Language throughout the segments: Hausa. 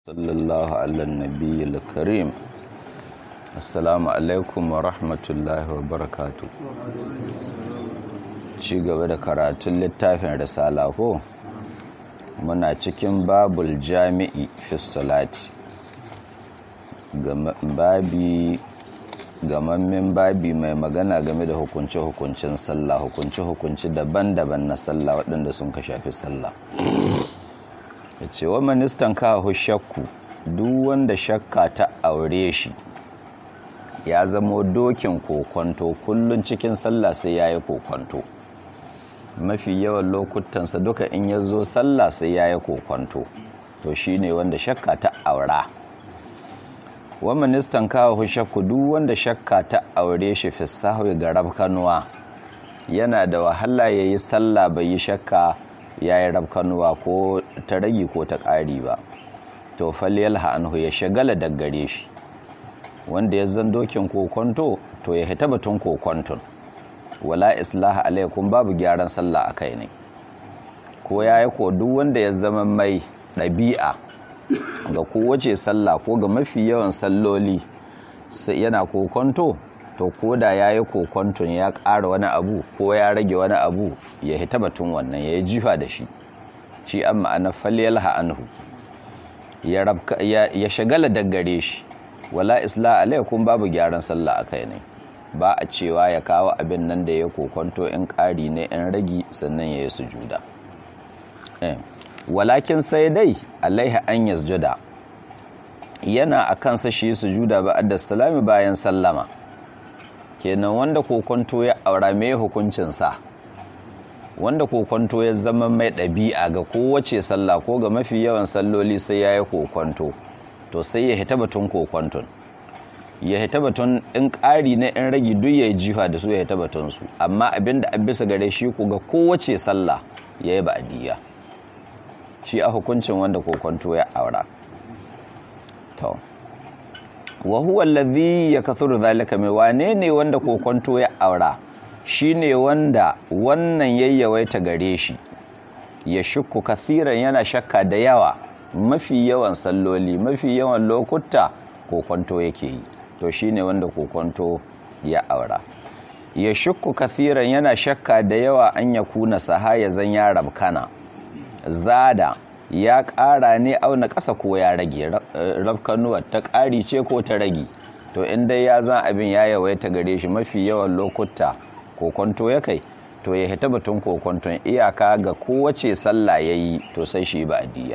صلى الله على النبي الكريم السلام alaikum wa rahmatullahi wa barakatu ci gaba da karatun littafin risala ko muna cikin babul jami'i fi salati babi gamammen babi mai magana game da hukunce-hukuncen sallah hukunce-hukunce daban-daban na sallah waɗanda sun ka shafi sallah ya ce wa ministan kawo shakku duk wanda shakka ta aure shi ya zamo dokin kokonto kullum cikin sallah sai ya yi kokonto mafi yawan lokutansa duka in ya zo sallah sai ya yi kokonto to shi ne wanda shakka ta aura wa ministan kawo shakku duk wanda shakka ta aure shi fi sahwi ga rabkanuwa yana da wahala ya yi sallah bai yi shakka ya yi rabkanuwa ko ta ragi ko ta ƙari ba to faliyal ha'anhu ya shagala daggare shi wanda ya zan dokin kokonto to ya hita batun kokonton wala islaha alaikum babu gyaran sallah a kai ne ko ya yi ko duk wanda ya zama mai ɗabi'a ga kowace sallah ko ga mafi yawan salloli yana kokonto to ko da ya yi kokonton ya ƙara wani abu ko ya rage wani abu ya hita batun wannan ya yi jifa da shi shi an ma'ana faliyal ha'anhu ya shagala daggare shi wala isla alaikum babu gyaran sallah a kai ne ba a cewa ya kawo abin nan da ya kokonto in ƙari ne in ragi sannan ya yi sujuda walakin sai dai alaiha an yasjuda yana a kansa shi sujuda ba da salami bayan sallama kenan wanda kokonto ya aura mai hukuncinsa wanda kokonto ya zama mai ɗabi'a ga kowace sallah ko ga mafi yawan salloli sai ya yi kokonto to sai ya hita batun kokonton ya hita batun in ƙari na in ragi duk ya yi jifa da su ya hita batunsu amma abin da an bisa gare shi ku ga kowace sallah ya yi ba'adiyya shi a hukuncin wanda kokonto ya aura to wa huwa allazi yakthuru zalika mai wane ne wanda kokonto ya aura shine wanda wannan yayyawaita gare shi ya shukku kathiran yana shakka da yawa mafi yawan salloli mafi yawan lokuta kokonto yake yi to shine wanda kokonto ya aura ya shukku kathiran yana shakka da yawa an ya kuna sahaya zan ya rabkana zada ya ƙara ne auna ƙasa ko ya rage rafkanuwa ta ƙari ce ko ta rage to inda ya zan abin ya yawaita gare shi mafi yawan lokuta kokonto ya kai to ya hita batun kokonton iyaka ga kowace sallah ya yi to sai shi ba addiya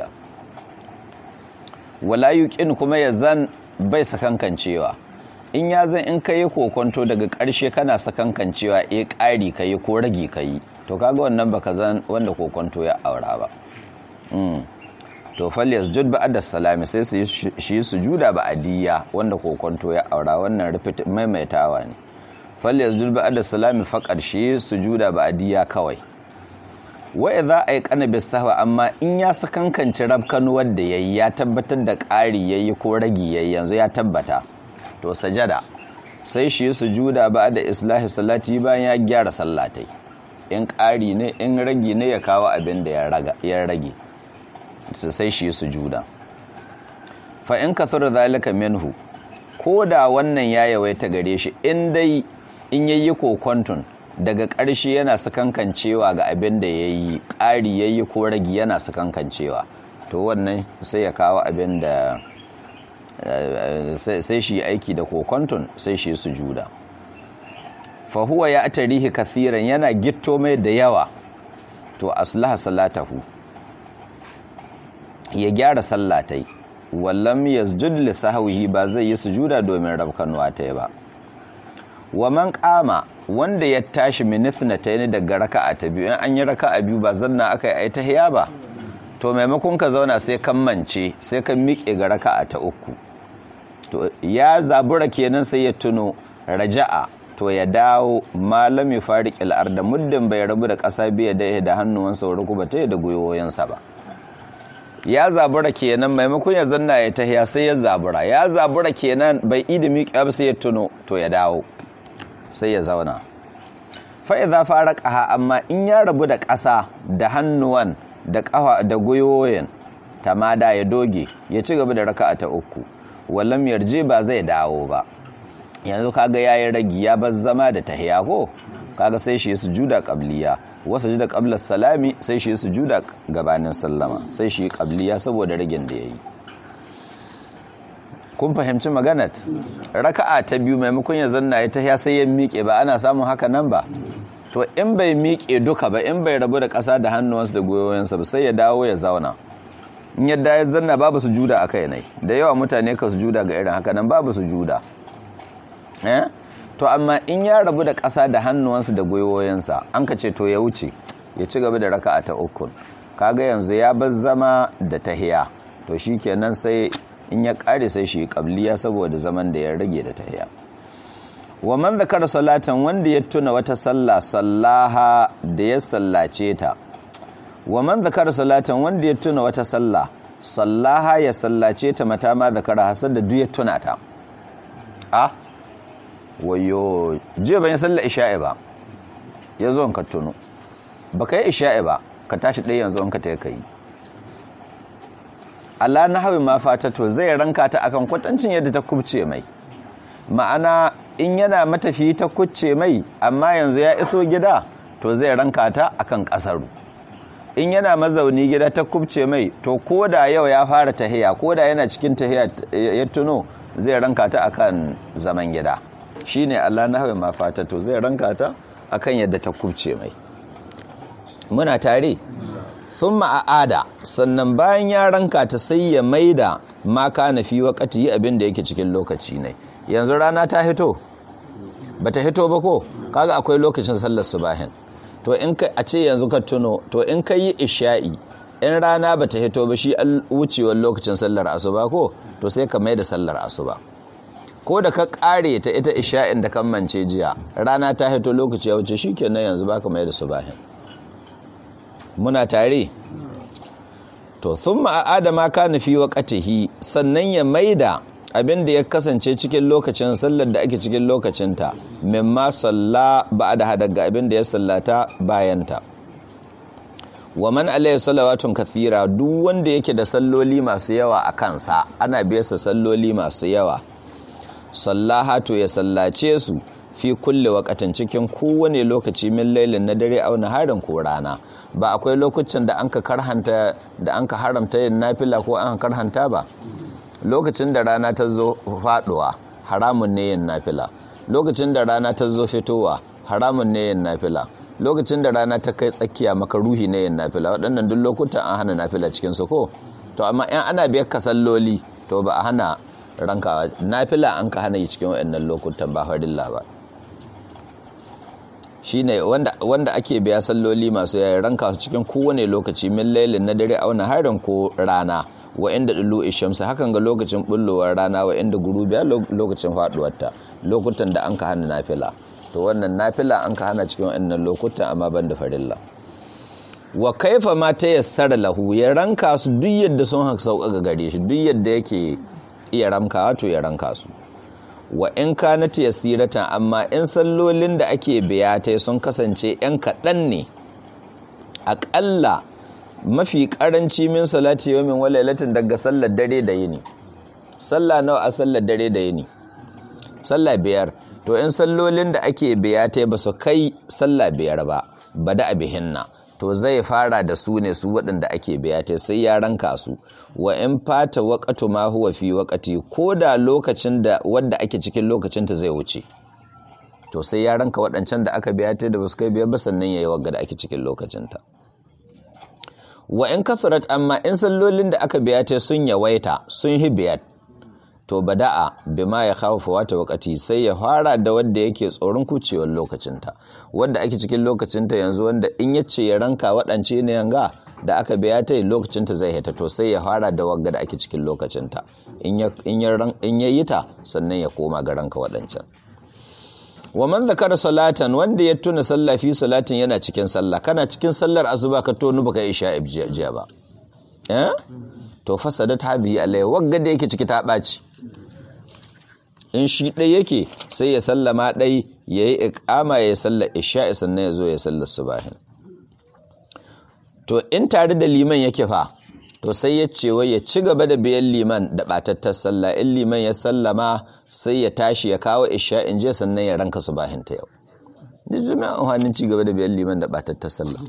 wala yuqin kuma ya zan bai sakankancewa in ya zan in kai kokonto daga ƙarshe kana sakankancewa eh ƙari kai ko rage kai to kaga wannan baka zan wanda kokonto ya aura ba to fal yasjud ba'da salami sai su shi sujuda ba'diyya wanda kokonto ya aura wannan repeat maimaitawa ne fal yasjud ba'da salami faqad shi sujuda ba'diyya kawai wa idza ayqana bisahwa amma in ya sakankanci rabkanu wanda yayi ya tabbatar da ƙari yayi ko ragi yayi yanzu ya tabbata to sajada sai shi sujuda ba'da islahi salati bayan ya gyara sallatai in ƙari ne in ragi ne ya kawo abin da ya rage su sai shi sujuda fa in kathura zalika minhu ko da wannan ya yawaita gare shi in dai in yayi kokonton daga ƙarshe yana sakankancewa ga abin da yayi ƙari yayi ko ragi yana sakankancewa to wannan sai ya kawo abin da sai shi aiki da kokonton sai shi sujuda fa huwa ya tarihi kathiran yana gitto mai da yawa to aslaha salatahu ya gyara sallatai wallam yasjud li sahwihi ba zai yi sujuda domin rabkanuwa ta ba wa man qama wanda ya tashi min ithnatayn daga raka'a ta biyu in an yi raka'a biyu ba zanna aka yi tahiyya ba to maimakon ka zauna sai kan mance sai kan miƙe ga raka'a ta uku to ya zabura kenan sai ya tuno raja'a to ya dawo malam ya fari ƙil'ar da muddin bai rabu da ƙasa biya da da hannuwansa wa rukuba ta da goyoyinsa ba ya zabura kenan maimakon ya zanna ya tahiya sai ya zabura ya zabura kenan bai idi miƙa sai ya tuno to ya dawo sai ya zauna fa'iza fara ƙaha amma in ya rabu da ƙasa da hannuwan da ƙafa da goyoyin tamada ya doge ya ci gaba da raka'a ta uku wallam yarje ba zai dawo ba yanzu kaga yayi ragi ya bar zama da tahiya ko kaga sai shi sujuda qabliya wasu juda qabla salami sai shi sujuda gabanin sallama sai shi qabliya saboda ragin da yayi kun fahimci maganar raka'a ta biyu maimakon ya zanna ya tahiya sai ya miƙe ba ana samun haka nan ba to in bai miƙe duka ba in bai rabu da ƙasa da hannuwansa da goyoyinsa ba sai ya dawo ya zauna in yadda ya zanna babu su juda a kai ne da yawa mutane ka su juda ga irin haka nan babu su juda eh to amma in ya rabu da ƙasa da hannuwansa da goyoyinsa an ka ce to ya wuce ya ci gaba da raka'a ta uku kaga yanzu ya bar zama da tahiya to shikenan sai in ya kare sai shi kabliya saboda zaman da ya rage da tahiya wa man zakara salatan wanda ya tuna wata sallah sallaha da ya sallace ta wa man zakara salatan wanda ya tuna wata sallah sallaha ya sallace ta mata ma zakara hasar da duk ya tuna ta a wayo jiya ban yi sallar isha'i ba ya zo ka tuno ba ka yi isha'i ba ka tashi ɗaya yanzu in ka ta yi Allah na hawi ma fatato zai ranka ta akan kwatancin yadda ta kubce mai ma'ana in yana matafi ta kucce mai amma yanzu ya iso gida to zai ranka ta akan kasaru in yana mazauni gida ta kubce mai to ko da yau ya fara tahiya ko da yana cikin tahiya ya tuno zai ranka ta akan zaman gida shine Allah na hawi ma fatato zai ranka ta akan yadda ta kubce mai muna tare sun ma'ada sannan bayan ya ranka ta sai ya maida ma kana fi wakati yi abin da yake cikin lokaci ne yanzu rana ta hito ba ta hito ba ko kaga akwai lokacin sallar subahin to in ka a ce yanzu ka tuno to in ka yi isha'i in rana ba ta hito ba shi wucewar lokacin sallar asuba ko to sai ka maida sallar asuba ko da ka kare ta ita isha'in da kan mance jiya rana ta hito lokaci ya wuce shikenan yanzu baka maida subahin muna tare to sun ma'ada ma ka nufi wa ƙatihi sannan ya maida abin da ya kasance cikin lokacin sallar da ake cikin lokacinta mimma salla ba da hadaga abin da ya sallata bayanta wa man alayhi salawatun kathira duk wanda yake da salloli masu yawa a kansa ana biyarsa salloli masu yawa sallaha to ya sallace su fi kulle wakatin cikin kowane lokaci min lailin na dare au harin ko rana ba akwai lokacin da anka karhanta da anka haramta yin nafila ko an karhanta ba lokacin da rana ta zo faduwa haramun ne yin nafila lokacin da rana ta zo fitowa haramun ne yin nafila lokacin da rana ta kai tsakiya maka ruhi ne yin nafila waɗannan duk lokutan an hana nafila cikin su ko to amma in ana biyar ka salloli to ba a hana rankawa nafila an ka hana yi cikin waɗannan lokutan ba farilla ba shine wanda wanda ake biya salloli masu yayin ranka su cikin kowane lokaci min lailin na dare auna harin ko rana wa inda dulu ishamsu hakan ga lokacin bullowar rana wa inda gurubiya lokacin faduwarta lokutan da an ka hana nafila to wannan nafila an ka hana cikin wannan lokutan amma ban da farilla wa kaifa ma ta yassara lahu ya ranka su duk yadda sun haka sauka ga gare shi duk yadda yake iya ramka to ya ranka su wa in kanat yasiratan amma in sallolin da ake biya ta sun kasance yan kaɗan ne aƙalla mafi ƙaranci min salati wa min walailatin daga sallar dare da yini sallah nawa a sallar dare da yini sallah biyar to in sallolin da ake biya ta ba su kai sallah biyar ba bada abihinna to zai fara da su ne su waɗanda ake biya ta sai ya ranka su wa in fata waƙatu ma huwa fi waƙati ko da lokacin da wadda ake cikin lokacin ta zai wuce to sai ya ranka waɗancan da aka biya ta da ba su kai biyar ba sannan ya yi wagga da ake cikin lokacin ta wa in kafirat amma in sallolin da aka biya ta sun yawaita sun hi biyar to bada'a bima ya khafu wata wakati sai ya fara da wanda yake tsoron kucewar lokacinta wanda ake cikin lokacinta yanzu wanda in yace ya ranka waɗance ne yanga da aka biya ta lokacinta zai hita to sai ya fara da wagga da ake cikin lokacinta in ya in ya yi ta sannan ya koma ga ranka waɗancan wa man zakara salatan wanda ya tuna sallah fi salatin yana cikin sallah kana cikin sallar asuba ka tonu baka isha jiya ba eh to fasadat hadhihi alai wagga da yake ciki ta ɓaci in shi ɗai yake sai ya sallama ɗai ya yi ikama ya sallar isha'i sannan ya zo ya sallar subahin to in tare da liman yake fa to sai ya ce wai ya ci gaba da biyan liman da batattar sallah in liman ya sallama sai ya tashi ya kawo isha in je sannan ya ranka su bahin ta yau duk jami'an amfanin ci gaba da biyan liman da batattar sallah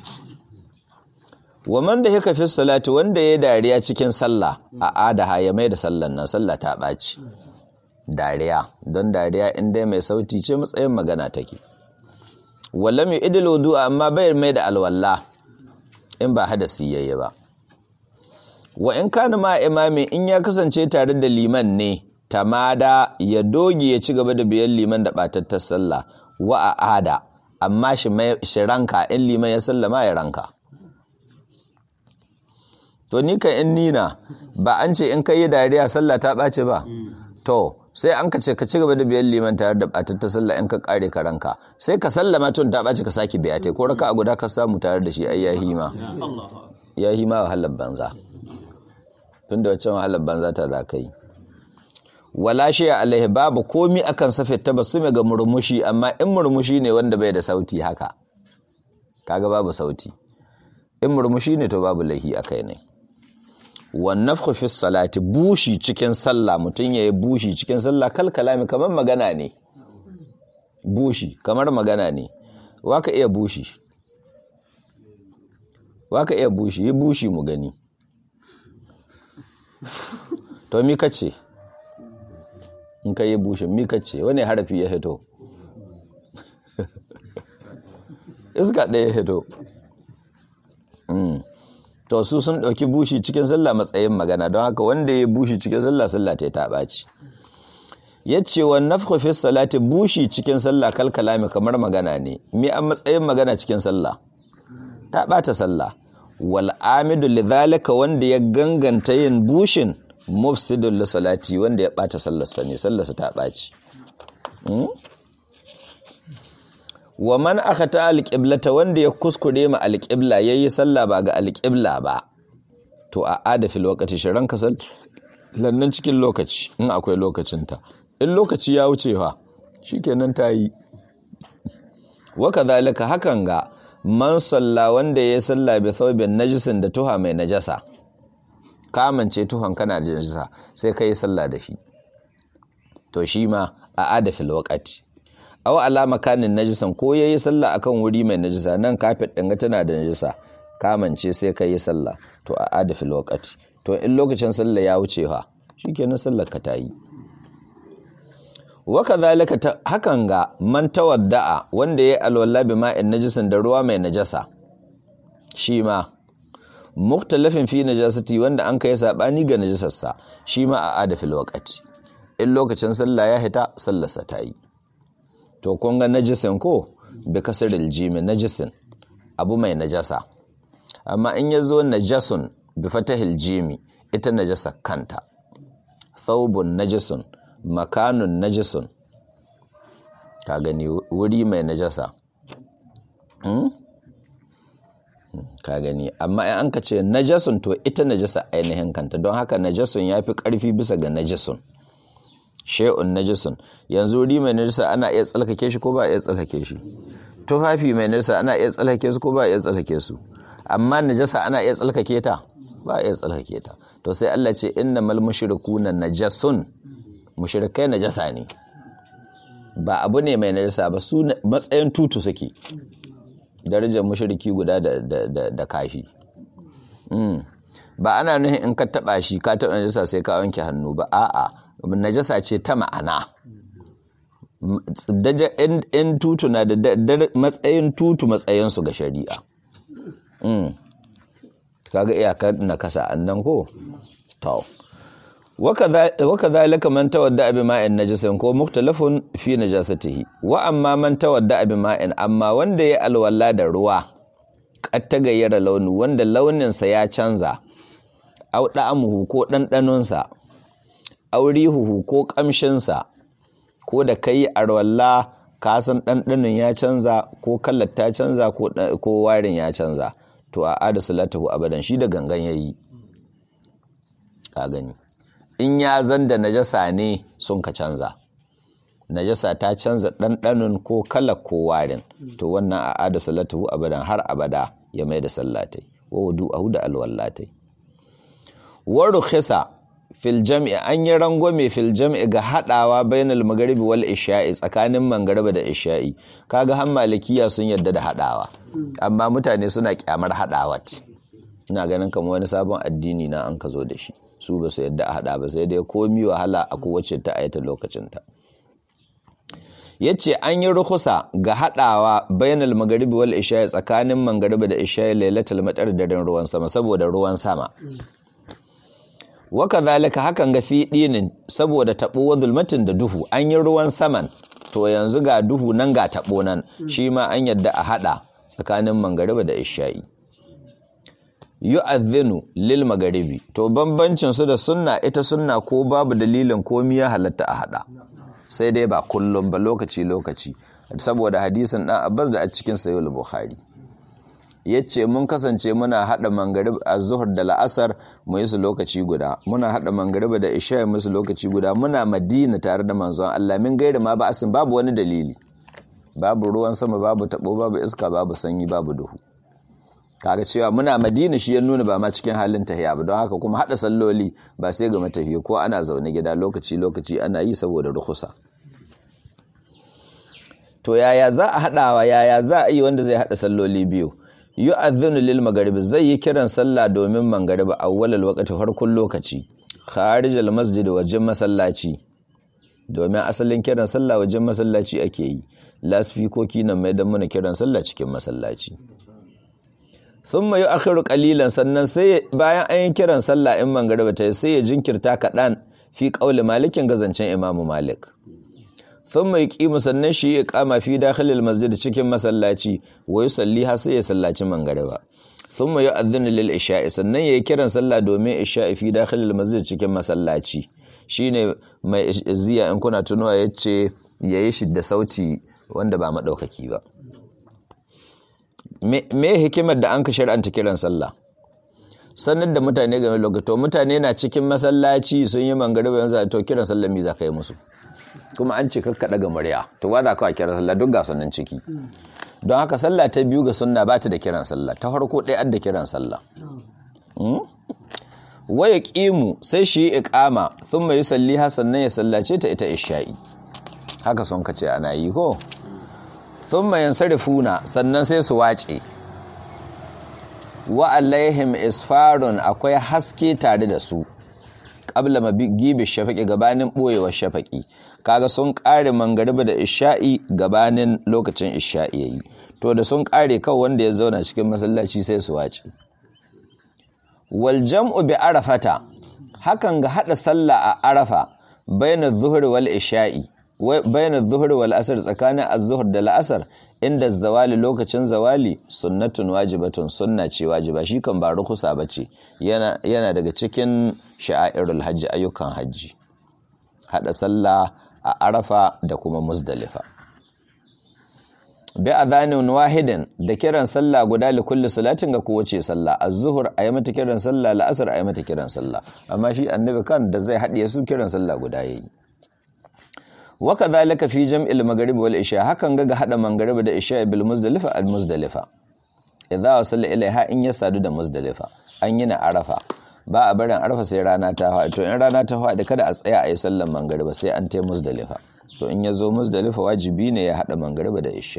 wa man da hika fi salati wanda ya dariya cikin sallah a adaha ya mai da sallan nan sallah ta ɓaci dariya don dariya in dai mai sauti ce matsayin magana take wallam ya idil wudu amma bai mai da alwala in ba hadasi yayi ba wa in kana ma imami in ya kasance tare da liman ne tamada ya doge ya ci gaba da biyan liman da batattar sallah wa a ada amma shi mai shi ranka in liman ya sallama ya ranka to ni kan in nina ba an ce in kai dariya sallah ta ɓace ba to sai an ka ce ka ci gaba da biyan liman tare da batattar sallah in ka kare ka ranka sai ka sallama tun ta ɓace ka sake biya ta ko raka a guda ka samu tare da shi ai ya hima ya hima wahalar banza tun da wacce wahalar banza ta za ka yi wala shi alaihi babu komi akan safe ta basu ga murmushi amma in murmushi ne wanda bai da sauti haka kaga babu sauti in murmushi ne to babu laihi akai ne wannafkhu fi salati bushi cikin sallah mutum yayi bushi cikin sallah kal kalami kamar magana ne bushi kamar magana ne waka iya bushi waka iya bushi yi bushi mu gani to mi kace in ka yi bushin mi kace wani harafi ya hito iska ɗaya ya hito to su sun ɗauki bushi cikin sallah matsayin magana don haka wanda ya bushi cikin sallah sallah ta ta ɓaci ya ce wa nafku fi salati bushi cikin sallah kalkalami kamar magana ne mi an matsayin magana cikin sallah ta ɓata sallah wal amidu lidhalika wanda ya ganganta yin bushin mufsidul li salati wanda ya ɓata sallarsa ne sallarsa ta ɓaci wa man aka ta alƙiblata wanda ya kuskure ma alƙibla ya yi sallah ba ga alƙibla ba to a adafi lokaci shi ranka lannan cikin lokaci in akwai lokacinta in lokaci ya wuce fa shi kenan ta yi waka zalika hakan ga man salla wanda ya yi sallah bi thawbin najisin da tuha mai najasa kamance tuhon kana da najasa sai ka yi sallah da shi to shi ma a adafi lokaci aw alama kanin najisan ko yayi sallah akan wuri mai najisa nan kafet din ga tana da najisa kamance sai kai yi sallah to a adafi lokaci to in lokacin sallah ya wuce fa shikenan sallar ka tayi wa kadhalika hakan ga man tawadda'a wanda yayi alwala bi ma'in najisin da ruwa mai najasa shi ma mukhtalafin fi najasati wanda an kai sabani ga najasarsa shi ma a adafi lokaci in lokacin sallah ya hita sallarsa tayi to kun ga najisin ko bi kasaril jimi najisin abu mai najasa amma in ya zo najasun bi fatahil jimi ita najasa kanta thawbun najisun makanun najisun ka gani wuri mai najasa ka gani amma in an ka ce najasun to ita najasa ainihin kanta don haka najasun ya fi ƙarfi bisa ga najisun she'un najisun yanzu wuri mai najisa ana iya tsalkake shi ko ba iya tsalkake shi tufafi mai najisa ana iya tsalkake su ko ba iya tsalkake su amma najasa ana iya tsalkake ta ba iya tsalkake ta to sai Allah ce innamal mushrikuna najasun mushrikai najasa ne ba abu ne mai najasa ba su matsayin tutu suke darajar mushriki guda da da da kashi ba ana nufin in ka taba shi ka taba najasa sai ka wanke hannu ba a'a najasa ce ta ma'ana in tutu na da matsayin tutu matsayinsu ga shari'a kaga iyakar na kasa annan ko to waka zalika man tawadda abi ma'in najisin ko muktalafun fi najasatihi wa amma man tawadda abi ma'in amma wanda ya alwala da ruwa kat ta gayyara launi wanda launinsa ya canza au da'amuhu ko ɗanɗanonsa aurihuhu ko ƙamshinsa ko da ka yi arwalla ka san ɗanɗanin ya canza ko kallar ta canza ko warin ya canza to a ada salatahu abadan shi da gangan ya yi ka gani in ya zan da najasa ne sun ka canza najasa ta canza ɗanɗanin ko kalar ko warin to wannan a ada salatahu abadan har abada ya mai da sallatai wa wudu a da alwallatai wa rukhisa fil jam'i an yi rangwame fil jam'i ga hadawa bainal magharibi wal isha'i tsakanin mangariba da isha'i kaga har malikiya sun yarda da hadawa amma mutane suna kyamar hadawa ina ganin kamar wani sabon addini na an ka zo da shi su ba su yarda a hada ba sai dai komi wahala a kowace ta ayata lokacin ta yace an yi rukusa ga hadawa bainal magharibi wal isha'i tsakanin mangariba da isha'i lailatul matar daren ruwan sama saboda ruwan sama waka zalika hakan ga fi dinin saboda tabo wa zulmatin da duhu an yi ruwan saman to yanzu ga duhu nan ga tabo nan shi ma an yadda a hada tsakanin mangariba da isha'i yu'adhinu lil magharibi to bambancin su da sunna ita sunna ko babu dalilin komi ya halatta a hada sai dai ba kullum ba lokaci lokaci saboda hadisin dan Abbas da a cikin sahih bukhari yace mun kasance muna hada mangarib az-zuhr da la'asar mu yi su lokaci guda muna hada mangariba da isha mu su lokaci guda muna madina tare da manzon Allah min gaira ma ba asin babu wani dalili babu ruwan sama babu tabo babu iska babu sanyi babu duhu kaga cewa muna madina shi ya nuna ba ma cikin halin tahiya ba don haka kuma hada salloli ba sai ga matafiya ko ana zaune gida lokaci lokaci ana yi saboda ruhusa to yaya za a hadawa yaya za a yi wanda zai hada salloli biyu yu'adhdhinu lil magharibi zai yi kiran sallah domin mangaribi awwalal waqti farkon lokaci kharijal masjid wajen masallaci domin asalin kiran sallah wajen masallaci ake yi lasfikoki nan mai dan muna kiran sallah cikin masallaci thumma yu'akhiru qalilan sannan sai bayan an yi kiran sallah in mangaribi ta sai ya jinkirta kaɗan fi qauli malikin gazancen imamu malik sun mai ƙimu sannan shi ya kama fi dakhilil masjid cikin masallaci wa yusalli har sai ya sallaci mangariba sun mai yu'adhdhinu lil isha'i sannan yayi kiran sallah domin isha'i fi dakhilil masjid cikin masallaci shine mai ziya in kuna tunuwa yace yayi shi da sauti wanda ba madaukaki ba me hikimar da an ka shar'anta kiran sallah sanar da mutane game da to mutane na cikin masallaci sun yi mangariba yanzu to kiran sallah mi za ka yi musu kuma an ce kakka daga murya to ba za ka kira sallah duk ga sunan ciki don haka sallah ta biyu ga sunna ba ta da kiran sallah ta farko ɗaya an da kiran sallah waya ƙimu sai shi yi iƙama sun mai salliha sannan ya sallace ta ita isha'i haka sun ka ce ana yi ko sun mai yansarifuna sannan sai su wace wa alaihim isfarun akwai haske tare da su qabla magibi shafaqi gabanin boyewar shafaqi kaga sun kare mangariba da isha'i gabanin lokacin isha'i yayi to da sun kare kawai wanda ya zauna cikin masallaci sai su wace wal jam'u bi arafata hakan ga hada sallah a arafa baina zuhri wal isha'i baina zuhri wal asr tsakanin az-zuhr da al-asr inda zawali lokacin zawali sunnatun wajibatun sunna ce wajiba shi kan ba rukusa bace yana yana daga cikin sha'airul hajji ayyukan hajji hada sallah a arafa da kuma muzdalifa bi adhanin wahidin da kiran sallah guda li kulli salatin ga kowace sallah az-zuhr ayi mata kiran sallah al-asr ayi mata kiran sallah amma shi annabi kan da zai hadiye su kiran sallah guda yayi wa kadhalika fi jam'il maghrib wal isha hakan ga ga hada maghrib da isha bil muzdalifa al muzdalifa idza wasalla ilaiha in ya sadu da muzdalifa an yi na arafa ba a barin arafa sai rana ta hawa to in rana ta hawa da kada a tsaya a yi sallan maghrib sai an tai muzdalifa to in ya zo muzdalifa wajibi ne ya hada maghrib da isha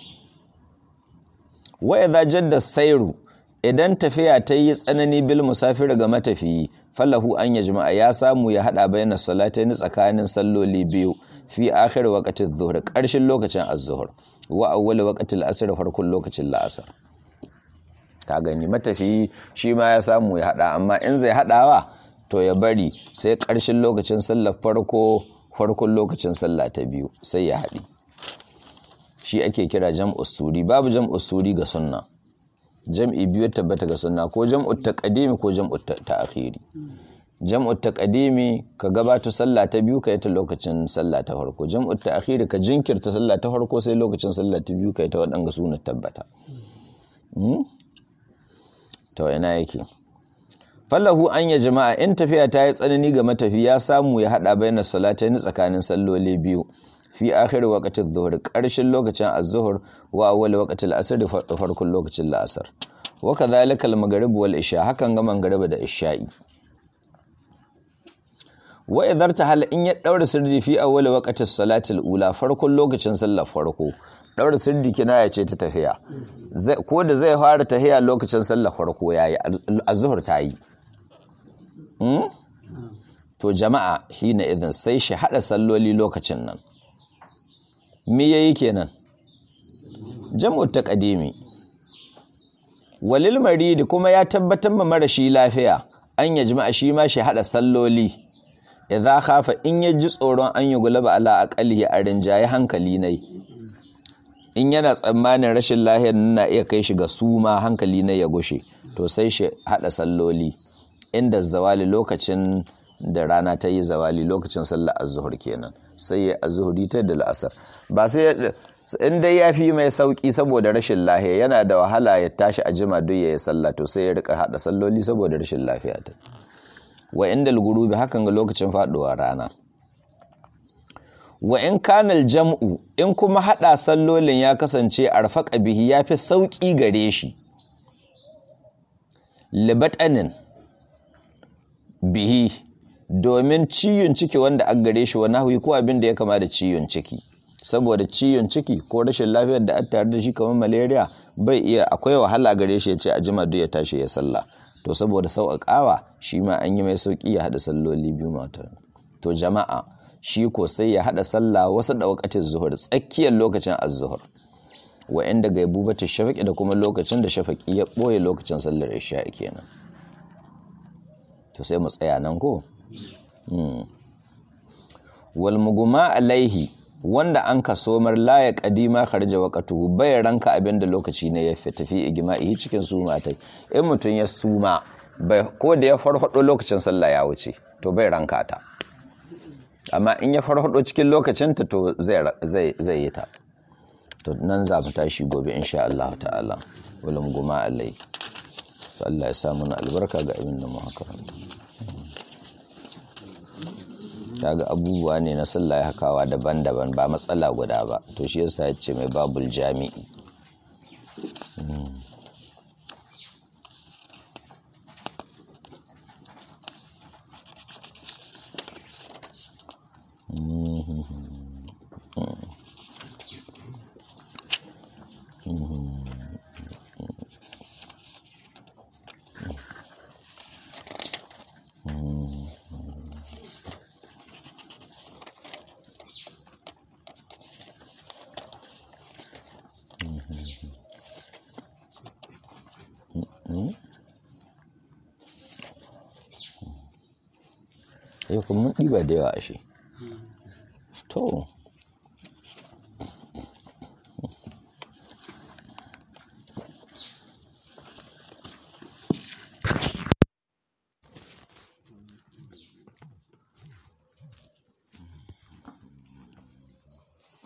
wa idza jadda sairu idan tafiya ta yi tsanani bil musafir ga matafiyi falahu an ya jima'a ya samu ya hada bayan salatain tsakanin salloli biyu fi akhir waqtin zuhr karshen lokacin az-zuhr wa awwal waqtil asr farkon lokacin la'asar ka gani matafiyi shi ma ya samu ya hada amma in zai hadawa to ya bari sai karshen lokacin sallar farko farkon lokacin sallah ta biyu sai ya hadi shi ake kira jam'us suri babu jam'us suri ga sunna jam'i biyu tabbata ga sunna ko jam'ut taqdimi ko jam'ut ta'khiri jam'ut taqdimi ka gabata sallah ta biyu kai ta lokacin sallah ta farko jam'ut ta'khiri ka jinkirta sallah ta farko sai lokacin sallah ta biyu kai ta wadanga sunan tabbata to ina yake fallahu an ya jama'a in tafiya ta yi tsanani ga matafi ya samu ya hada bayan salatayn tsakanin salloli biyu fi akhir waqtil zuhur karshen lokacin az-zuhr wa awwal waqtil asr da farkon lokacin la'asar wa kadhalika al-maghrib wal isha hakan ga maghrib da isha'i wa idhar hal in ya daura sirri fi awwal waqtis salatil ula farkon lokacin sallar farko daura sirri kinaya ce ta tafiya ko da zai fara tahiya lokacin sallar farko yayi azhur tayi hmm? to jama'a hina idan sai shi hada salloli lokacin nan me yayi kenan jam'u taqdimi walil maridi kuma ya tabbatar ma marashi lafiya an ya jima'a shi ma shi hada salloli idza khafa in ya ji tsoron an yi gulaba ala aqali a rinjaye hankali nai in yana tsammanin rashin lahiyar na iya kai shi ga suma hankali nai ya gushe to sai shi hada salloli inda zawali lokacin da rana ta yi zawali lokacin sallar azhur kenan sai ya azhuri ta da la'asar ba sai in dai ya fi mai sauki saboda rashin lahiya yana da wahala ya tashi a jima duk ya yi sallah to sai ya rika hada salloli saboda rashin lafiya ta wa inda gurubi hakan ga lokacin faduwa rana wa in kanal jam'u in kuma hada sallolin ya kasance arfaqa bihi yafi sauki gare shi libatanin bihi domin ciyon ciki wanda an gare shi wa nahwi ko abin da ya kama da ciyon ciki saboda ciyon ciki ko rashin lafiyar da an tare da shi kamar malaria bai iya akwai wahala gare shi ya ce a jima duk ya tashi ya sallah to saboda sauƙaƙawa shi ma an yi mai sauƙi ya haɗa salloli biyu mata to jama'a shi ko sai ya haɗa sallah wasu da wakatin zuhur tsakiyar lokacin az-zuhur wa inda gaibubatu shafaqi da kuma lokacin da shafaqi ya ɓoye lokacin sallar isha kenan to sai mu tsaya nan ko wal muguma alaihi wanda an ka somar laye kadima kharja waqatuhu bai ranka abinda lokaci ne ya tafi igma'i cikin suma tai in mutun ya suma bai ko da ya farfado lokacin sallah ya wuce to bai ranka ta amma in ya farfado cikin lokacin ta to zai zai zai yi ta to nan za mu tashi gobe insha Allah ta'ala wal muguma alaihi to Allah ya sa mana albarka ga abin da mu haka kaga abubuwa ne na sallah ya hakawa daban-daban ba matsala guda ba to shi yasa ya ce mai babul jami'i yau kuma mun ɗiba da yawa ashe to